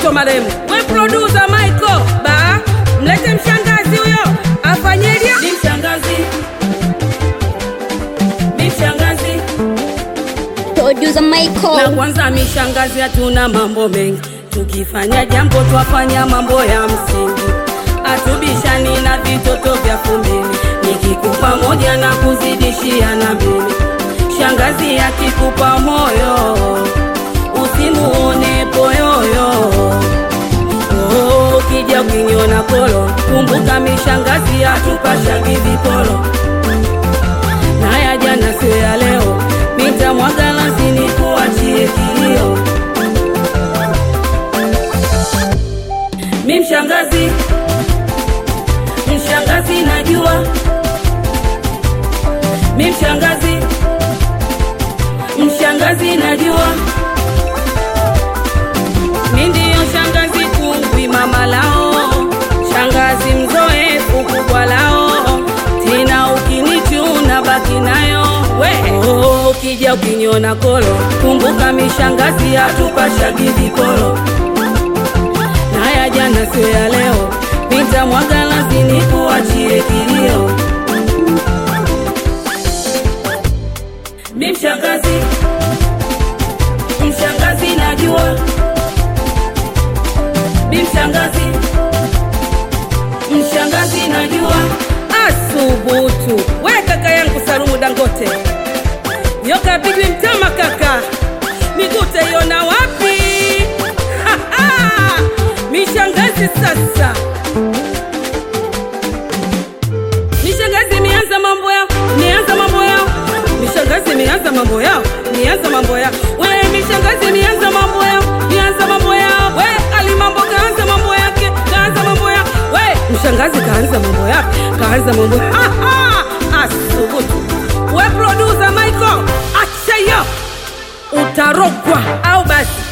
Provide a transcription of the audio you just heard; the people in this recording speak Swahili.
mtoto maremu. We producer Michael, ba mlete mshangazi huyo afanyeje? Ni mshangazi, ni mshangazi Producer na Michael. kwanza mishangazi, hatuna mambo mengi, tukifanya jambo twafanya mambo ya msingi, hatubishani na vitoto vya fumbini, nikikupa moja na kuzidishia na mbili. Shangazi akikupa moyo usimuone poyoyo. Oh, ukija ukiniona kolo, kumbuka mishangazi hatupashagi viporo na ya jana sio ya leo, nitamwaga lazini kuachie kilio. Mi mshangazi, mshangazi najua, mi mshangazi, mshangazi najua, mi ndiyo shangazi kungwi mama lao, shangazi mzoefu kubwa lao, tena ukinichuna baki nayo we. Oh, ukija ukiniona kolo, kumbuka mishangazi hatupashagi vikolo na ya jana sio ya leo, nitamwaga lazini kuachie kilio. Mi mshangazi, mshangazi najua, mi mshangazi, mshangazi najua. Asubutu we kaka yangu Salumu Dangote, yoka pigwi mtama kaka, migute iona wapi? Ha, ha! Mishangazi sasa, mishangazi mianza mambo yao, mianza mambo yao, mishangazi mianza mambo yao, mianza mambo yao, we mishangazi mianza mambo yao, mianza mambo yao, we alimambo kaanza mambo yake, kaanza mambo yao, we mshangazi kaanza mambo yake, kaanza mambo ha ha, asubutu we producer Michael, acha hiyo utarogwa au basi